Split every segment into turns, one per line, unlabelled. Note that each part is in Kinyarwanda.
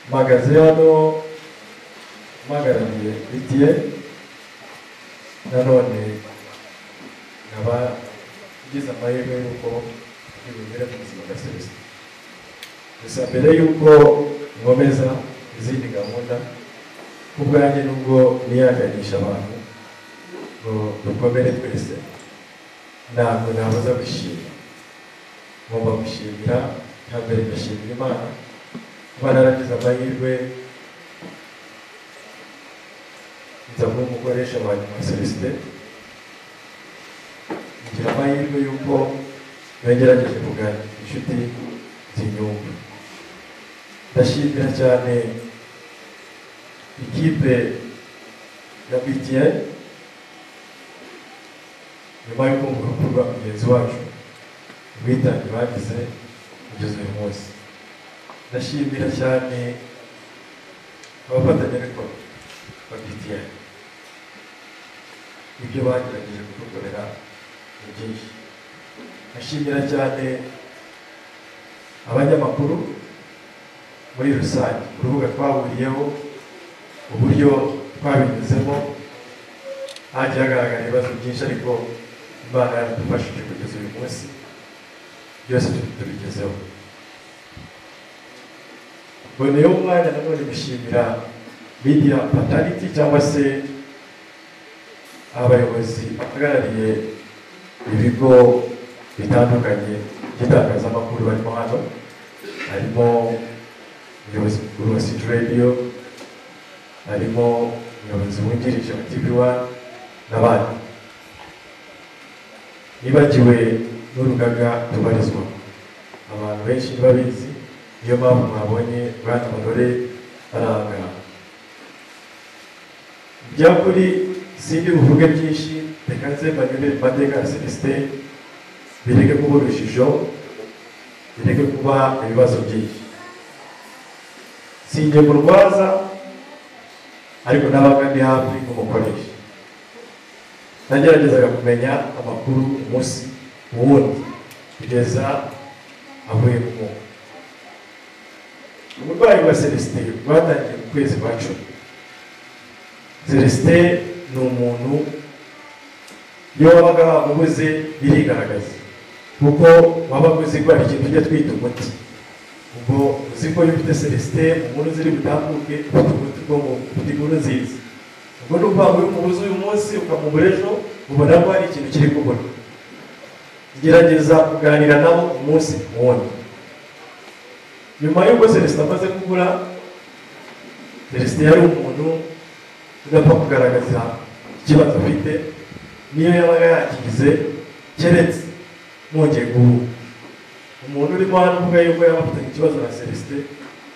mpagaze hano mpagarariye bitiye nanone nkaba ngize amahirwe y'uko ndi bugere mu buzima gasozi gusa mbere y'uko nkomeza izindi gahunda ku bwanjye nubwo niyaganisha abantu ngo dukomere twese ntabwo nabuza gushima ngomba gushimira hambere ndashimira imana kuba naragize amahirwe nza kuba umukoresha wa nyuma celesite ngira amahirwe y'uko yagerageje kuganira inshuti z'inyumba ndashimira cyane ikipe ya btn nyuma yo kumva urupfu rwa mugenzi wacu ubwitange bagize kugeza uyu munsi ndashimira cyane abafatanyabikorwa ba btn ibyo bagerageje kudukorera ni byinshi ndashimira cyane abanyamakuru muri rusange urubuga twahuriyeho uburyo twabinyuzemo hagiye hagaragara ibibazo byinshi ariko imana yaradufashije kugeza uyu munsi byose tubigezeho mboneyeho umwanya nanone gushimira media patality cyangwa se abayobozi bahagarariye ibigo bitandukanye by'itangazamakuru barimo hano harimo umuyobozi mukuru wa city radio harimo umuyobozi wungirije wa tv one n'abandi nibagiwe n'urugaga rubarizwa abantu benshi ntibabizi niyo mpamvu mwabonye bwana barore baranga ibyakuri sindi buvuge byinshi reka nze mbanyure mu mateka ya celestin bireke kuba urujijo bireke kuba ibibazo byinshi sinjye mu rwaza ariko nabaga ndi hafi nk'umukoresha nageragezaga kumenya amakuru umunsi ubundi kugeza avuye ku mwuka uburwayi bwa celestin bwatangiye mu kwezi kwa cumi celestin ni umuntu iyo wabaga wamubuze birigaragaza kuko wabaga uzi ko hari ikintu ujya twita umuti ubwo uzi ko iyo ufite celestin umuntu uziri butambuke ufite umuti bwo mu nkuru nziza ubwo ni ukuvuga ngo iyo umubuze uyu munsi ukamubura ejo ubona ko hari ikintu kiri kubona gerageza kuganira nabo umunsi ku wundi nyuma y'uko celestin amaze kubura celestin yari umuntu udapfa kugaragaza ikibazo afite niyo yabaga yakigize keretse mwongeye guhura umuntu urimo hano uvuga yuko yaba afitanye ikibazo na celestin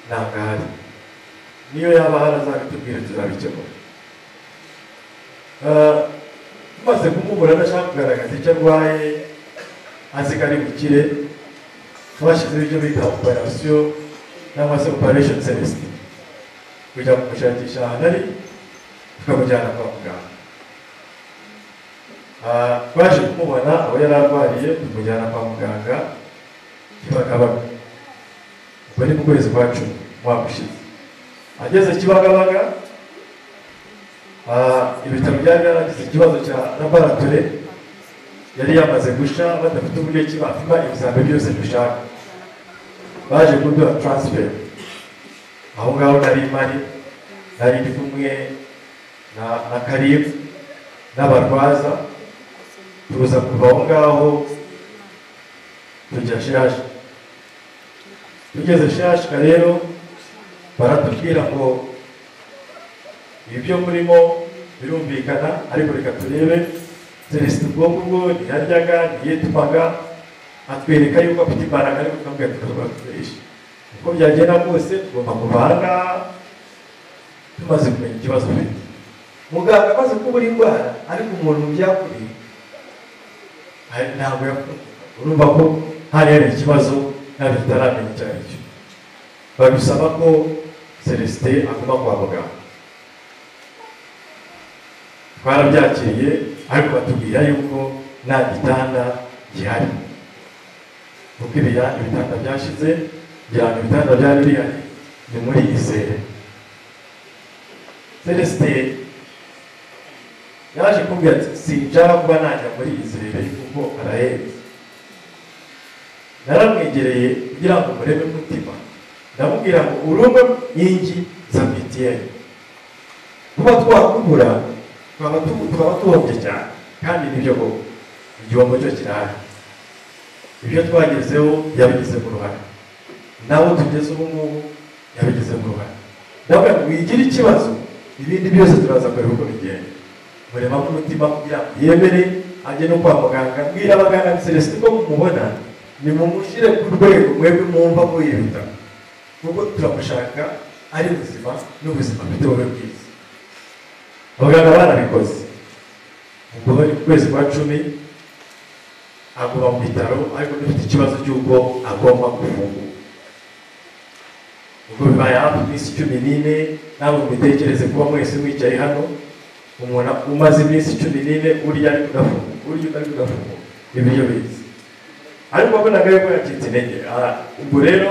ntabwo ahari niyo yaba ahari azabitubwira tuzabikemura maze kumubura adashaka kugaragaza icyo arwaye azi ko ari bukire twashyizeho ibyo bita operasiyo cyangwa se operation celestin kujya kumushakisha ahantu ari tukamujyana kwa muganga twaje kumubona aho yari arwariye tumujyana kwa muganga kibagabaga ubwo ni mu kwezi kwa cumi umwaka ushize ageze kibagabaga ibitaro byari byaragize ikibazo cya laboratore yari yamaze gusha badafite uburyo ki bapima ibizami byose dushaka baje kuduha transfer aho ngaho nari mari nari ndi kumwe na karibu n'abarwaza tuza kuva aho ngaho tujya shashi tugeze shashika rero baratubwira ngo ibyo murimo birumvikana ariko reka turebe celestin ubwonko bwo ntiyaryaga ntiyitumaga atwereka yuko afite imbaraga ariko tukamubwira tukaba dukoresha uko byagenda kose tugomba kuva aha ngaha tumaze kumenya ikibazo afite muganga amaze kubura indwara ariko umuntu byakuriye ntabwo urumva ko hari hari ikibazo ntabwo tutaramenya icyo ari cyo babisaba ko celestin aguma kwa muganga twarabyakiriye ariko batubwira yuko nta gitanda gihari kuko ibitanda byashize kugira ngo ibitanda byari bihari ni muri izere celestin yaje kumbwira ati sinshaka kuba najya muri izere kuko arahembye naramwegereye kugira ngo murebe umutima ndamubwira ngo urugo inkingi za bitiyeni kuba twakugura twaba tu- twaba tuhombye cyane kandi nibyo koko igihombo cyo kirahari ibyo twagezeho yabigize mu ruhare nawe tugeze ubu ngubu yabigize mu ruhare ndavuga ngo wigira ikibazo ibindi byose turaza kureba uko bigenda muremamo umutima kugira ngo yemere ajye no kwa muganga mbwira abaganga celestin ko mumubona nimumushyire ku rwego mwebwe mwumva muyibita kuko turamushaka ari muzima n'ubuzima bufite bube bwiza abaganga barabikoze ubwo bari ku kwezi kwa cumi aguma mu bitaro ariko dufite ikibazo cy'uko agomba gufungura ubwo bibaye hafi iminsi cumi n'ine namwe mubitekereze kuba mwese mwicaye hano umuntu umaze iminsi cumi n'ine urya ariko udafunguka urya ariko udafunguka ibiryo bizi ariko wabonaga yuko yacitse intege aha, ubwo rero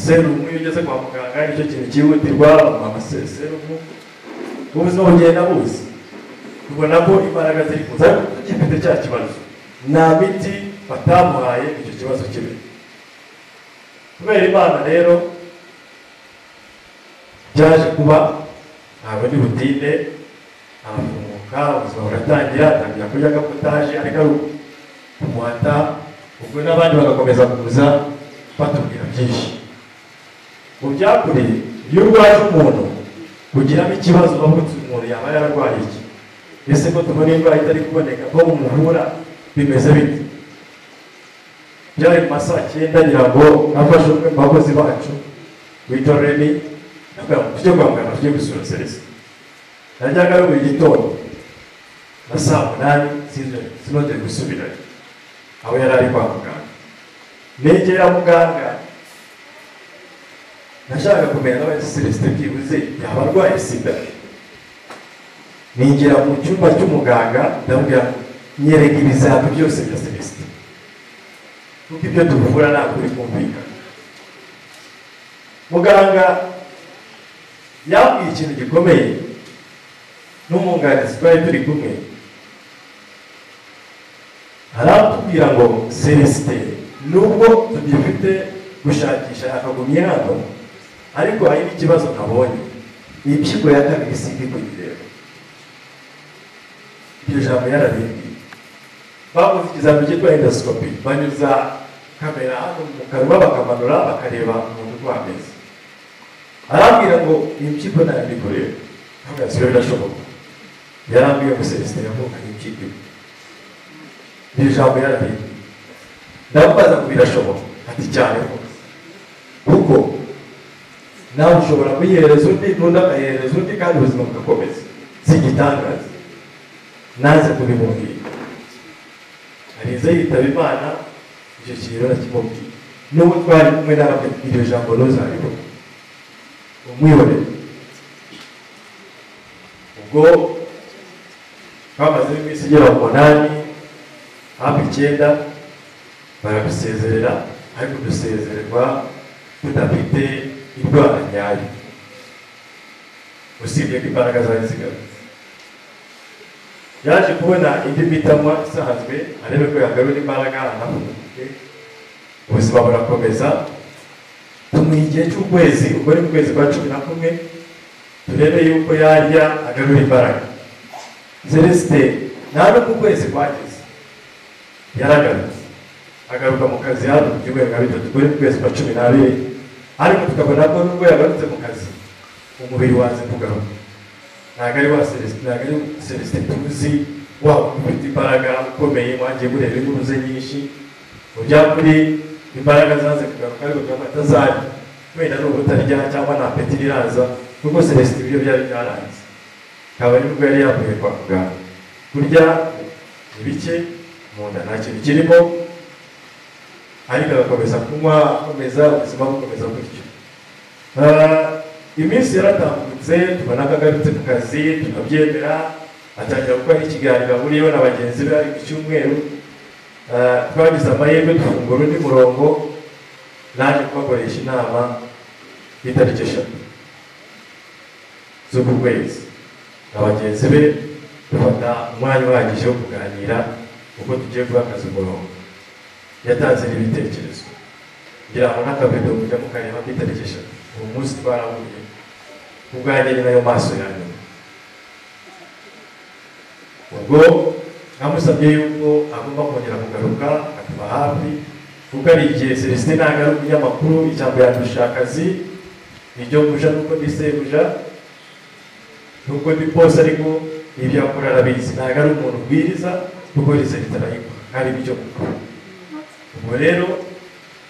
serumu iyo ugeze kwa muganga nicyo kintu cyihutirwa bamuha serumu ubuzima bugenda buza tubona ko imbaraga ziri kuza ariko tugifite cya kibazo nta miti batamuhaye ngo icyo kibazo kibe kubera imana rero byaje kuba ntabwo ndi butinde arafunguka ubuzima buratangira atangira kurya agapotaje ariko ari kumuhata ubwo n'abandi bagakomeza kuza batubwira byinshi mu byakuri iyo urwaje umuntu kugiramo ikibazo wavutse umuntu yaba yararwaye iki ese ko tubona indwara itari kuboneka ko mumuvura bimeze bite byari mu ma saa cyenda ngira ngo nafashe umwe mu bakozi bacu witwa remi ndavuga ngo tujye kwa muganga tujye gusura serivisi najyaga ari buri gitondo na saa munani sinzongere sinongere gusubirayo aho yari ari kwa muganga negera muganga nashakaga kumenya n'aba celestin byibuze yaba arwaye sida ninjira mu cyumba cy'umuganga ndamubwira ngo nyereka ibizami byose bya celestin kuko ibyo tuvura ntabwo biri kumvikana muganga yambwiye ikintu gikomeye n'umwunganizi twari turi kumwe aratubwira ngo celestin nubwo tugifite gushakisha yakagumye hano ariko hari n'ikibazo nabonye ni impyiko ya kabiri sindi kuyireba iryo jambo yararindwi bakoze ikizami cyitwa endosikopi banyuza kamera hano mu kanwa bakamanura bakareba umuntu uko hameze arambwira ngo iyi mpyiko ntayo ndi kureba ntabwo yasibe birashoboka yarambwiye ngo celestin yavukanye impyiko imwe iryo jambo yararindwi ndamubaza ngo birashoboka ati cyane rwose kuko nawe ushobora kuyihereza undi n'undi akayihereza undi kandi ubuzima bugakomeza si igitangaza naze kubimubwira arize yitaba imana icyo kintu nakimubwira n'ubu twari kumwe nawe iryo jambo ntuzaribuka umwihorere ubwo twamaze iminsi igera ku munani hafi icyenda baradusezerera ariko dusezererwa tudafite indwara nyayo usibye ko imbaraga zari zigarutse yaje kubona indi mitamwa isanzwe arebe ko yagarura imbaraga anafunguke ubuzima burakomeza tumuha igihe cy'ukwezi ubwo ni mu kwezi kwa cumi na kumwe turebe yuko yarya agarura imbaraga celestin nta no mu kwezi kwageze yaragarutse agaruka mu kazi hano mu byumweru nka bitatu kuri kwezi kwa cumi n'abiri ariko tukabona ko nubwo yagarutse mu kazi umubiri waze kugaruka ntabwo ari wa celestin ntabwo ari celestin tuzi wa ufite imbaraga ukomeye mwagiye mureba inkuru ze nyinshi mu byakuri imbaraga zaze kugaruka ariko turafata zari wenda ni ubutarya cyangwa nta peti iraza kuko celestin ibyo byari byaranze akaba ari nibwo yari yavuye kwa muganga kurya ni bike mu nda nta kintu kirimo ariko agakomeza kunywa akomeza ubuzima bukomeza gutyo Ah, iminsi yaratambutse tubona ko agarutse ku kazi tukabyemera atangira gukora ikiganiro ahuriyeho na bagenzi be ariko icyumweru Ah, twagize amahirwe dufungura undi murongo naje kubakoresha inama ku itariki eshatu z'uku kwezi na bagenzi be dufata umwanya uhagije wo kuganira uko tugiye guhagaze umurongo yatanze n'ibitekerezo kugira ngo n'akabido mujya mukareba ku itariki eshatu uwo munsi twarahuye ubwanjye ni nayo maso ya nyuma ubwo namusabye yuko agomba kongera kugaruka akaba hafi kuko ari igihe celestin nagaruka umunyamakuru ijambo yadushakazi iryo muja nuko ndi sebuja nubwo ndi bose ariko ibyo akora arabizi ntabwo ari umuntu ubwiriza kuko rize ritarayikwa hari ibyo gukora ubwo rero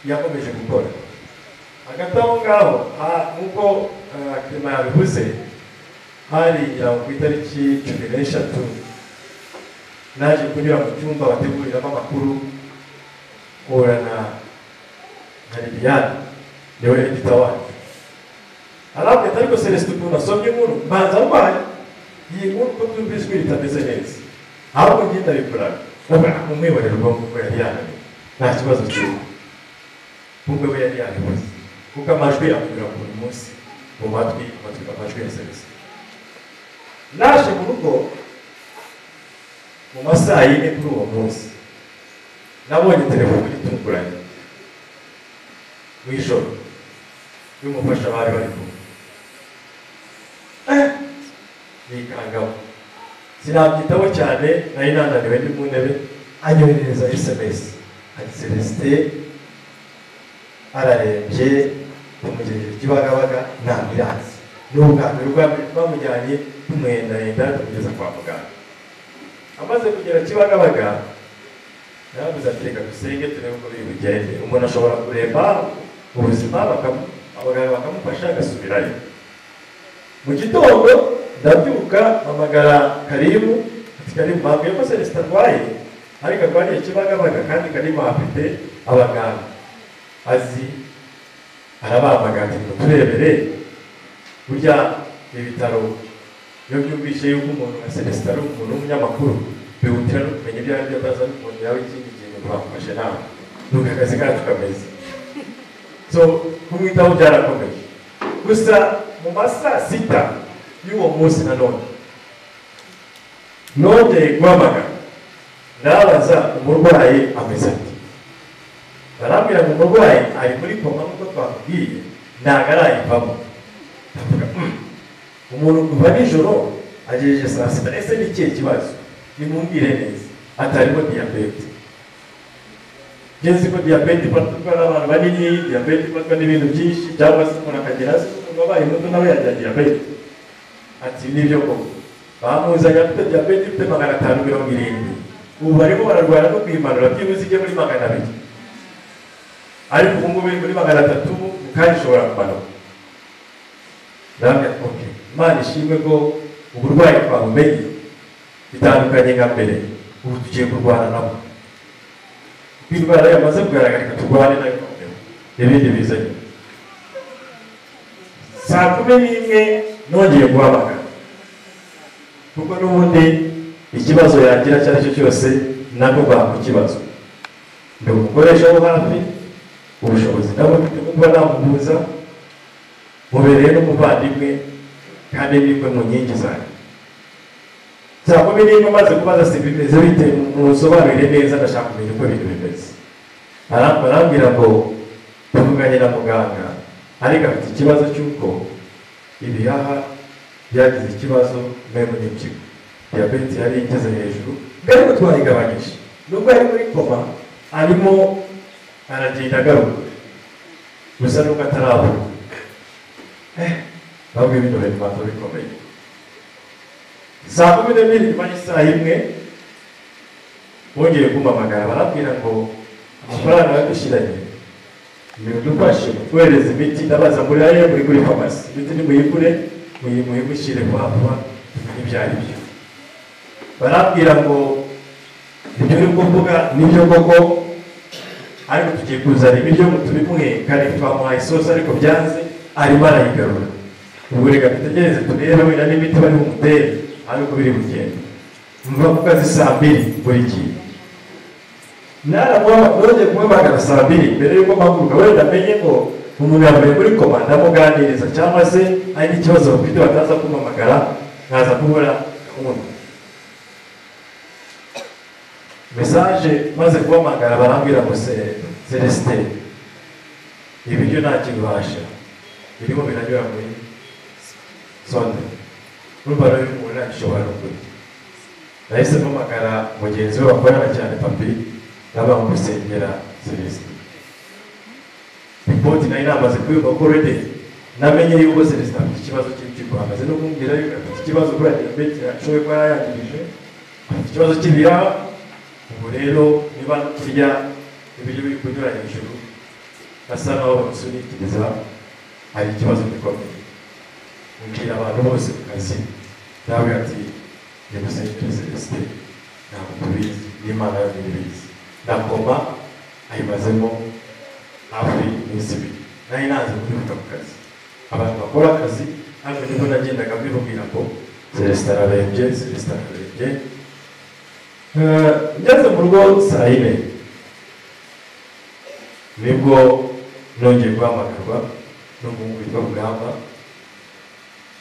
yakomeje gukora hagati aho ngaho ha- nk'uko eh, clement yabivuze hari ngira ngo ku itariki cumi n'eshatu naje kunyura mu cyumba bateguriramo amakuru mpura na na liliane niwe edita wacu arabwita ariko celestin ukuntu asomye inkuru mbanza ndwaye iyi nkuru uko twumvise ko itameze neza ahubwo njye ndabikoraga ndavuga umwibariro ubwonko ko yari yananiwe nta kibazo kirimo nk'ubwo we yari yabibuze kuko amajwi avugira buri munsi mu matwi amatwi amajwi ya celestin naje mu rugo mu masaha yine kuri uwo munsi nabonye telefone itunguranye mu ijoro y'umufasha bari bari kumwe Eh, nikangamo sinabyitaho cyane nari nananiwe ndi mu ntebe anyoherereza sms ati celestin ararembye tumugejeje kibagabaga nta miranzi n'ubwambere ubwa mbere twamujyanye tumwendaenda tumugeza kwa muganga amaze kugera kibagabaga yaravuze ati reka dusenge turebe uko biri bugende umuntu ashobora kureba ubuzima bakamu- abaganga bakamufasha agasubirayo mu gitondo ndabyuka mpamagara karibu ati karibu mbabwiye ko celestin arwaye ariko arwariye kibagabaga kandi karibu afite abaganga azi arabambaga ati ngo turebere burya ibitaro iyo byumvishe yuko umuntu nka celestin ari umuntu w'umunyamakuru bihutira no kumenya ibyo ari byo ataza n'umuntu yawe ikindi kintu bamufashe nawe nuko akazi kacu kameze so kumwitaho byarakomeje gusa mu masaa sita y'uwo munsi nanone nongeye guhamagara ndabaza umurwayi ameze ati barambwira ngo umurwayi ari muri koma nk'uko twakubwiye ntabwo arayivamo ndavuga "Mm, umuntu kuva nijoro agejeje saa sita ese ni ikihe kibazo nimumbwire neza atarimo diyabete ngeze ko diyabete ifatwa n'abantu banini diyabete ifatwa n'ibintu byinshi cyangwa se umuntu akagera hasi umuntu wabaye muto nawe yagira diyabete ati nibyo koko bamuzanye afite diyabete ifite magana atanu mirongo irindwi ubu barimo bararwara no kuyimanura byibuze ijye muri magana abiri ariko ubu ngubu iri muri magana atatu mu kanya ishobora kumanuka ndabona ok imana ishimwe ko uburwayi twabumenye bitandukanye nka mbere ubu tugiye kurwana nabwo kuko indwara yamaze kugaragara reka turwane nayo noneho ibindi biza nyuma saa kumi n'imwe nongeye guhamagara kuko n'ubundi ikibazo yagira icyo ari cyo cyose nabwo banga ikibazo ni umukoresha wo hafi ubushobozi nabwo mfite kuba namuhuza mubereye n'umuvandimwe kandi n'imwe mu nkingi zanjye saa kumi n'imwe maze kubaza si bimeze bite musobanurire neza ndashaka kumenya uko ibintu bimeze Bara- barambwira ngo tuvuganye na muganga ariko afite ikibazo cy'uko ibihaha byagize ikibazo memu n'impyiko diyabete yari igeze hejuru ariko twayigabanyije nubwo ari muri koma arimo aragenda agaruka gusa nubwo ataravuga Eh, bamwe bino bintu bibanza bikomeye saa kumi n'ebyiri nyuma y'isaha imwe bongeye kumamagara barabwira ngo amafaranga yadushyiranye bidufashe kohereza imiti ndabaza muri ariyo muri kuri farumasi imiti nimuyigure muyi- muyimushyire vuba vuba tumenye ibyo ari byo barabwira ngo ibyo uri kuvuga nibyo koko ariko tugiye kuzana ibiryo ngo tubimwe kandi twamuhaye isosi ariko byanze arimo arayigarura ubwo reka dutegereze turebe wenda n'imiti bari bumutere ariko biri bugende mva ku kazi saa mbiri buri gihe naramuhamagara nongeye kumubagara saa mbiri mbere y'uko mpaguruka wenda amenye ngo umuntu yavuye kuri koma ndamuganiriza cyangwa se ari n'ikibazo bafite bataza kumpamagara nkaza kubura umuntu mesaje maze kuhamagara barambwira ngo se celestin ibiryo nta kibasha birimo biranyura muri sonde urumva rero umuntu ntabishobora no kurya nahise mpamagara mugenzi we bakorana cyane papi n'abamugusengera celestin ripoti nayo namaze kuyumva ko urede namenye yuko celestin afite ikibazo cy'ibyo ahamaze no kumbwira yuko afite ikibazo kuri adiyabete yashoboye kuba yayangirije afite ikibazo cy'ibiraha ubu rero niba turya ibiryo biri kunyura hejuru basa naho bamusunikiriza hari ikibazo gikomeye mbwira abantu bose ku kazi nawe ati nyamusenyeri celestin ntabwo tubizi n'imana yo ntibizi na koma ayimazemo hafi iminsi ibiri nari nazi kubibuka ku kazi abantu bakora akazi hano nibwo nagendaga mbibabwira ngo celestin ararembye celestin ararembye Eh, ngeze mu rugo saa yine nibwo nongeye guhamagarwa n'umuhungu witwa rugamba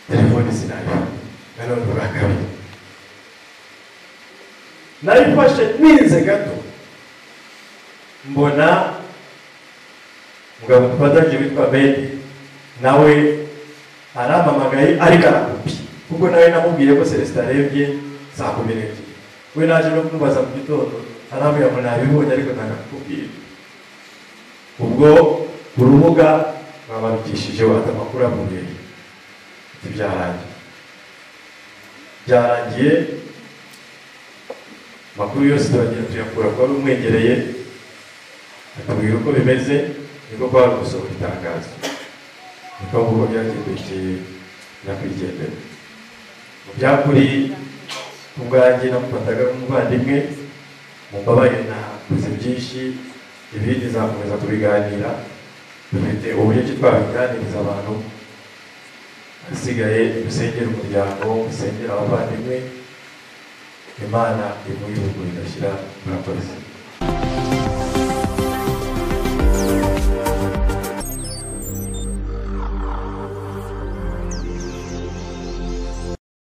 telefone sinayifata nanone urakabi nayifashe ninze gato mbona mugabo twatangiye witwa bedi nawe arampamagaye ariko arakupi kuko nawe namubwiye ko celestin arebye saa kumi n'ebyiri we naje no kumubaza mu gitondo arambwira ngo nabibonye ariko ntakakubwira ubwo urubuga babarukishije wata amakuru avuye ntibyarangiye byarangiye amakuru yose turagenda tuyakura kuba bimwegereye atubwira uko bimeze niko kuba hari gusohora itangazo niko nguko byagendekeye nyakwigendera mu byakuri ubwanjye namufataga nk'umuvandimwe mumbabarire nakoze byinshi ibindi nzakomeza kubiganira dufite uburyo ki twabiganiriza abantu hasigaye dusengera umuryango dusengera abavandimwe imana imuha ibihugu igashyira murakoze